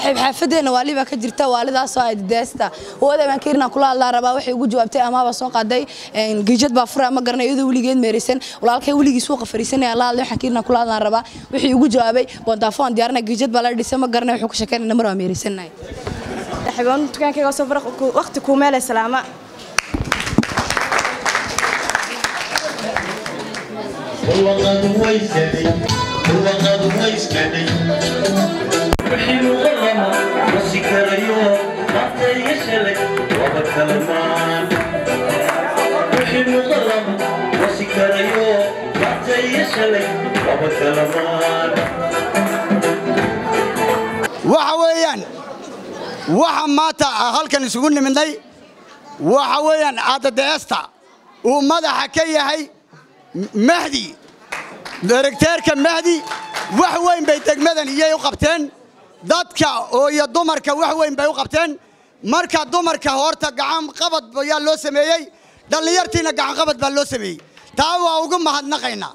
saaxiib xaafadeena waali baa ka jirta waalidaasoo ay dadeesta hooyaday baan kiirna kula hadlaan rabaa waxay ugu jawaabtay amaaba soo qaaday giijad baa fura ma garanay iyadoo weligeed meeraysan walaalkay weligii suuqa fariisanaya la hadlay waxaan kiirna kula hadlaan rabaa wixii ugu jawaabay boondaafoon diyaarna giijad baa la dhisay ma garanay wuxuu ka sheekeynay namar waa meeraysanahay xibaan dukaankayga soo fara waqti kuu meelay salaama وقد ويسدي وقد ويسكدي وحين غرم وسكريو حتى يشلك وبكلمان وحين غرم وسكريو حتى يشلك وبكلمان waxa weeyaan waxa maanta halkan isugu nimidnay waxa weeyaan aadadeesta uu madaxa ka yahay mahdi daregteerka mahdi wax weyn bay degmadan iyay u qabteen dadka oo iyo dumarka wax weyn bay u qabteen marka dumarka horta gacan qabad ayaa loo sameeyey dhallinyartiina gacan qabad baa loo sameeyey taa waa ugu mahadnaqaynaa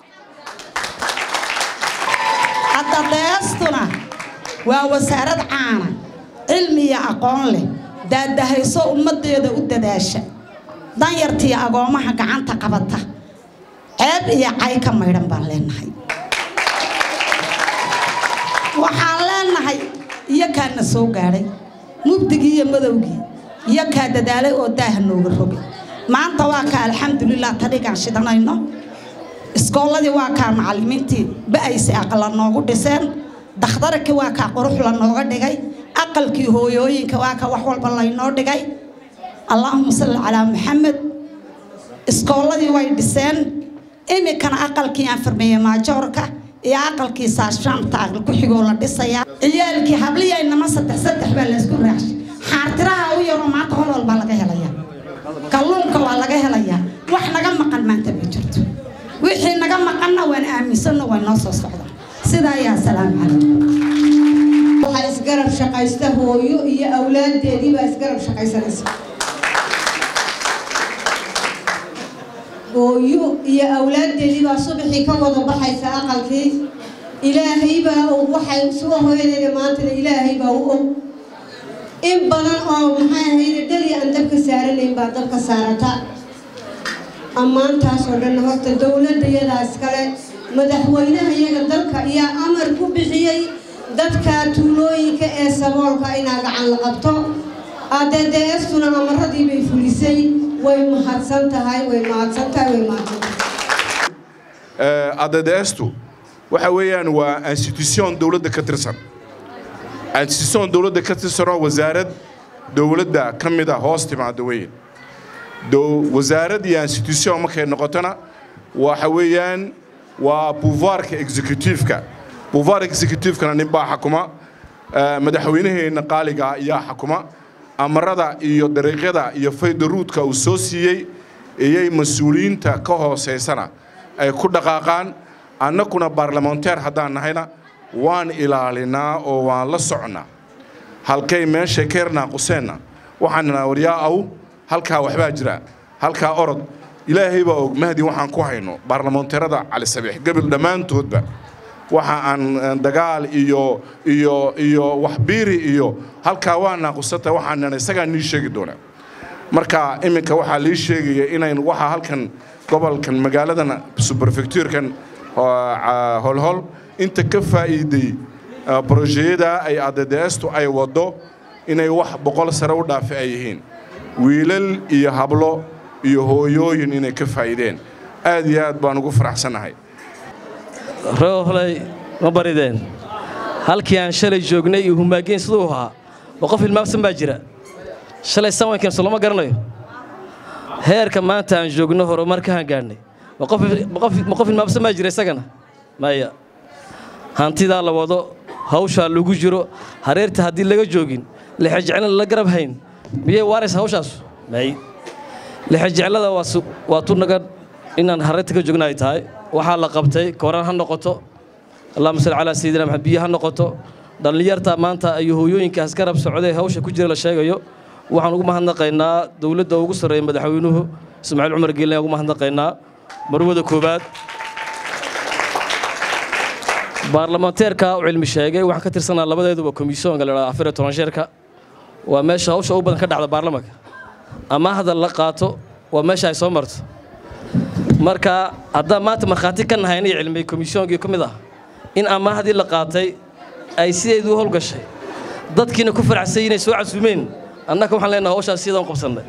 addadeestuna waa wasaarad caana cilmi iyo aqoon leh daadahayso ummaddeeda u dadaasha danyartiiyo agoommaha gacanta qabata ceeb iyo cay ka maydhan baan leenahay waxaan leenahay iyo kaana soo gaadhay mubdigii iyo madowgii iyo kaa dadaalay oo daaha nooga rogay maanta waa kaa alxamdulilah tadhigaan shidanayno iskoolladii waa kaa macallimiintii ba'aysi aqla noogu dhiseen dakhtarkii waa kaa qurux la nooga dhigay aqalkii hooyooyinka waa kaa wax walba laynoo dhigay allaahuma salli calaa maxamed iskoolladii way dhiseen iminkana aqalkii aan farmeeye maajoorka iyo aqalkii saashaamta aqal ku xigoo la dhisayaa ciyaalkii habliyaynama saddex saddex baa laysku raacshay xaartiraha u yaroo maanta hol walbaa laga helayaa kalluunka waa laga helayaa wax naga maqan maanta ma jirto wixii naga maqanna waan aaminsanno way noo soo socdaa sidaa ayaa salaamu calaykum waxaa isgarab shaqaysta hooyo iyo awlaaddeedii baa isgarab shaqaysanaysa hooyo iyo awlaaddeedii baa subaxii ka wada baxaysa aqalkii ilaahay baa og waxay soo hooyadeeda maantana ilaahay baa u og in badan oo maxay ahayde dhali aan dabka saaranayn baa dabka saarata ammaantaas oo dhan horta dowladda iyadaa iskale madaxweynaha iyaga dalka ayaa amar ku bixiyey dadka tuulooyinka ee saboolka inaa gacan la qabto adeedeestuna amaradii bay fulisay way mahadsan tahay way mahadsan tahay way mahadsan tahay addeestu waxa weeyaan waa institution dowladda ka tirsan institution dowladda ka tirsanoo wasaarad dowladda ka mid a hoos timaada weyn wasaarad iyo institution markay noqotona waxa weeyaan waa buvaarka executiveka buvaar executivekana ninbaa xakuma madaxweynaheenna qaaliga ayaa xakuma amarada iyo dariiqyada iyo faydaruudka uu soo siiyey iyay mas-uuliyiinta ka hoosaysana ay ku dhaqaaqaan annakuna baarlamanteer haddaan nahayna waan ilaalinaa oo waan la socnaa halkay meeshay ka yarnaaquseenna waxaan nidhaa waryaa aw halkaa waxbaa jira halkaa orod ilaahay baa og mahdi waxaan ku hayno baarlamanteerada cali sabiix gabil dhammaantoodba waxa aan dagaal iyo iyo iyo waxbiiri iyo halkaa waa naaqusata waxaan nidhaa isagaa nii sheegi doonaa marka iminka waxaa lii sheegaya inayn waxaa halkan gobolkan magaaladan suberfectuurkan holhol inta ka faa'iiday brojeyada ay addeestu ay waddo inay wax boqol sare u dhaafi ay yihiin wiilal iyo hablo iyo hooyooyin inay ka faa'iideen aad iyo aad baan ugu faraxsannahay roohley ma barideen halkii aan shalay joognay iyo humaageyn siduu ahaa ma qof hilmaamsan baa jira shalay sanwankeen so lama garanayo heerka maanta aan joogno horumarkahaan gaadhnay ma qof hilmaamsan baa jira isagana maya hantidaa la wado hawshaa lagu jiro hareerta haddii laga joogin lixajeclana la garab hayn miyay waaraysa hawshaasu may lixajeclada waa tu naga inaan hareerta ka joogna ay tahay waxaa la qabtay kooraan ha noqoto allahuma salli calaa sayidina maxamed biyo ha noqoto dhallinyarta maanta iyo hooyooyinkaas garab socday hawsha ku jira la sheegayo waxaan ugu mahadnaqaynaa dowladda ugu sarreeya madaxweynuhu ismaaciil cumar geelin ugu mahadnaqaynaa marwada koowaad baarlamaanteerka u cilmi sheegay waxaan ka tirsanaa labadeeduba komisyoonka la dhahdo afar iyo toban sheerka waa meesha hawsha ugu badan ka dhacda baarlamanka ama hadal la qaato waa meesha ay soo marto marka haddaan maanta markhaati ka nahay inay cilmiyey komisyoonkii ka mid ah in amaahdii la qaatay ay sideedu u howlgashay dadkiina ku faraxsay inay soo casuumeen annaka waxaan leenahay hawshaas sidaan u qabsannay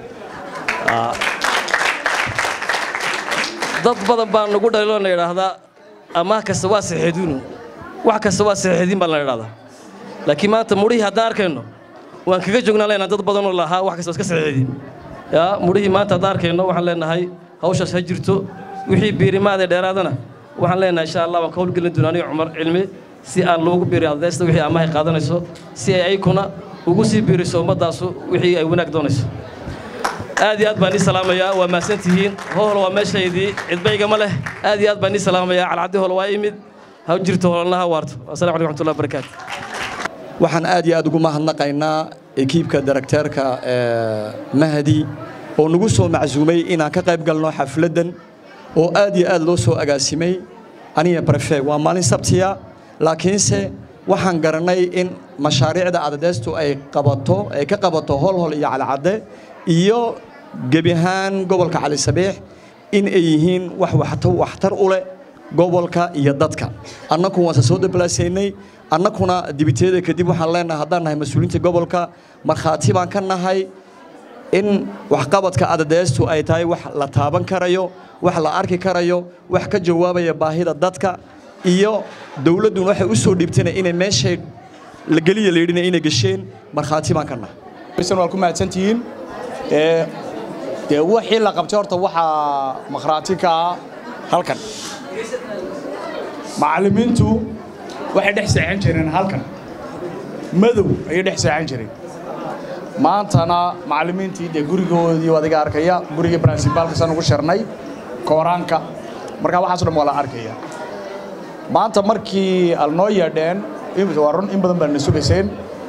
dad badan baa nagu dhaliloo na idhaahdaa amaah kasta waa saxeeduunu wax kasta waa saxeediin baa la idhahdaa laakiin maanta mudhihii haddaan arkayno waan kaga joognaan leenahay dad badanoo lahaa wax kasta iska saxeediin yaa mudhihii maanta haddaan arkayno waxaan leenahay hawshaas ha jirto wixii biirimaadee dheeraadana waxaan leenahay insha allah waan ka howlgelin doonaa aniga cumar cilmi si aan loogu biiriyo adaysta wixii amahay qaadanayso si ay aykuna ugu sii biiriso ummaddaasu wixii ay wanaag doonayso aad iyo aad baan ii salaamayaa waa mahadsantihiin hohol waa meeshaydii cidbayga ma leh aad iyo aad baan ii salaamayaa calcaddi hol waa imid ha jirto hololna ha waarto assalamu alaikum waraxmatullahi wabarakaatu waxaan aad iyo aad ugu mahadnaqaynaa ekiibka darakteerka mahdi oo nagu soo macsuumay inaan ka qayb galno xafladdan oo aad iyo aad loo soo agaasimay aniga brefe waa maalin sabtiya laakiinse waxaan garanay in mashaariicda adadeestu ay qabato ay ka qabato holhol iyo calcadde iyo gebi ahaan gobolka cali sabiix in ay yihiin wax waxtar u leh gobolka iyo dadka annaku waanse soo dablaasaynay annakuna dibiteeda kadib waxaan leenahay haddaan nahay mas-uuliyiinta gobolka markhaati baan ka nahay in waxqabadka adadeestu ay tahay wax la taaban karayo wax la arki karayo wax ka jawaabaya baahida dadka iyo dowladduna waxay u soo dhiibtana inay meeshay la geliya layidhina inay gesheen markhaati baan ka nahay waa ku mahadsantihiin dee wixii la qabtay horta waxaa makhraati ka ah halkan macallimiintu waxay dhex seexan jireen halkan madow ayay dhex seexan jireen maantana macallimiintii dee gurigoodii adiga arkaya gurigii brincipaalkasaan ugu shirnay kooraanka markaa waxaaso dhan waa la arkaya maanta markii alnoo yeedheen waa run in badan baa na sugayseen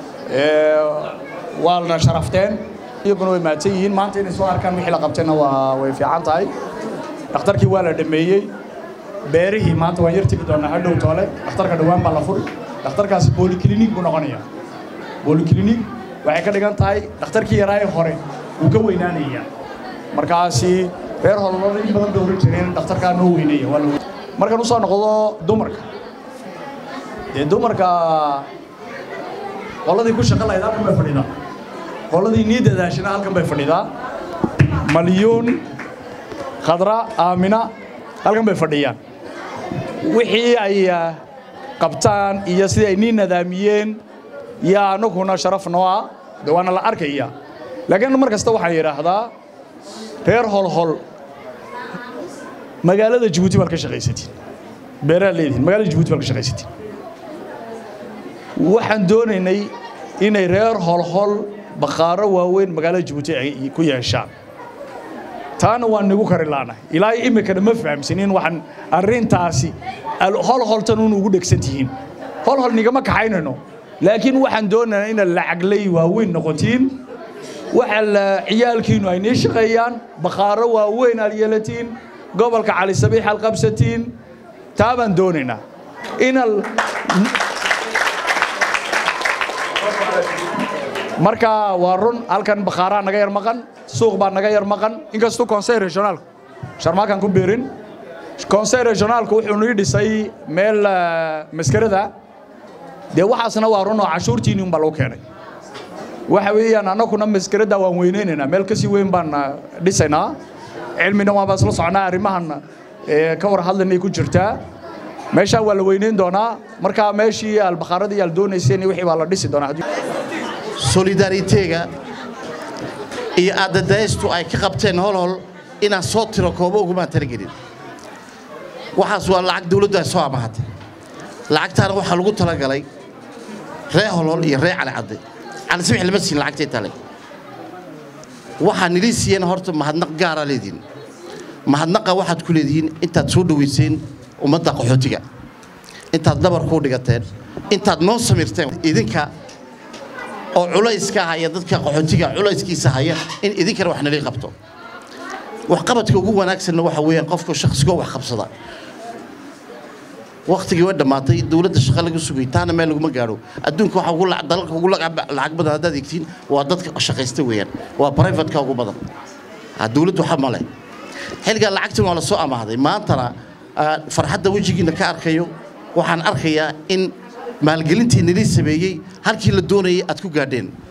waa na sharafteen iyaguna way mahadsan yihiin maanta inay soo arkaan wixii la qabtayna waa way fiican tahay dhakhtarkii waa la dhameeyey beerihii maanta waan yar tegi doonaa hadhow toole dhakhtarka dhowaan baa la furi dhakhtarkaasi boliklinik buu noqonayaa boliklinik waxay ka dhigan tahay dhakhtarkii yaraaye hore wuu ka weynaanayaa markaasi reer hololada in badan bay oran jireen dhakhtarkaa noo weyneeya waa la markaan u soo noqdo dumarka dee dumarka qoladii ku shaqo lahayd halkan bay fadhidaa qoladii nii dadaashana halkan bay fadhidaa malyuun khadra aamina halkan bay fadhiyaan wixii ay qabtaan iyo sidii ay nii nadaamiyeen yaa annaguna sharaf noo ah de waana la arkaya laakiin mar kasta waxaan yidhaahdaa reer holhol magaalada jabuuti baad ka shaqaysatiin beeraad leedihin magaalada jabuuti baad ka shaqaysatiin waxaan doonaynay inay reer holhol bakhaaro waaweyn magaalada jabuuti ay ku yeeshaan taana waan nigu kari laanahay ilaa iminkana ma fahamsanin waxaan arrintaasi holholtan un ugu dhegsan tihiin holhol nigama kaxaynayno laakiin waxaan doonaynaa inaad lacaglay waaweyn noqotiin waxa la ciyaalkiinu ay nii shaqeeyaan bakhaaro waaweyn aad yeelatiin gobolka cali sabiix aad qabsatiin taa baan doonaynaa ina marka waa run halkan bakhaaraa naga yar maqan suuq baa naga yar maqan inkastuu conseil regionaalku sharmaakan ku biirin conseil regionaalku wuxuu nii dhisay meel maskarada dee waxaasna waa run oo cashuurtiinni unbaa lagu keenay waxa weeyaan annaguna maskarada waan weynaynaynaa meel kasii weyn baan dhisaynaa cilmina waanbaa isla soconaa arrimahan ka war hadlaynay ku jirtaa meeshaa waa la weynayn doonaa markaa meeshii albakaaradii aal doonayseen wixii baa la dhisi doonaa solidaariteega iyo aadadaystu ay ka qabteen holhol inaan soo tiro koobo ugumaan talagelin waxaas waa lacag dawladdu ay soo amahatay lacagtaana waxaa lagu talagalay ree holhol iyo ree calicadde calisabix lama siin lacagtay tale waxaa nilii siiyeen horta mahadnaq gaaraa leediin mahadnaqa waxaad ku leedihiin intaad soo dhowayseen ummadda qaxootiga intaad dabar kuu dhigateen intaad noo samirteen idinka oo culayska haya dadka qaxootiga culayskiisa haya in idinkana wax nalii qabto waxqabadka ugu wanaagsanna waxa weeyaan qofka shakhsigoo wax qabsada waktigii way dhammaatay dowladda shaqa laga sugay taana meel laguma gaadho adduunka waxa ugu lac- dalalka ugu lacag lacag badan haddaad egtiin waa dadka shaqaysta weeyaan waa privatka ugu badan Ha, dowladdu waxa male xilligaa lacagtan waa la soo amaahday maantana ah, farxadda wejigiina ka arkayo waxaan arkayaa in maalgelintii nilii sameeyey halkii la doonayay aad ku gaadheen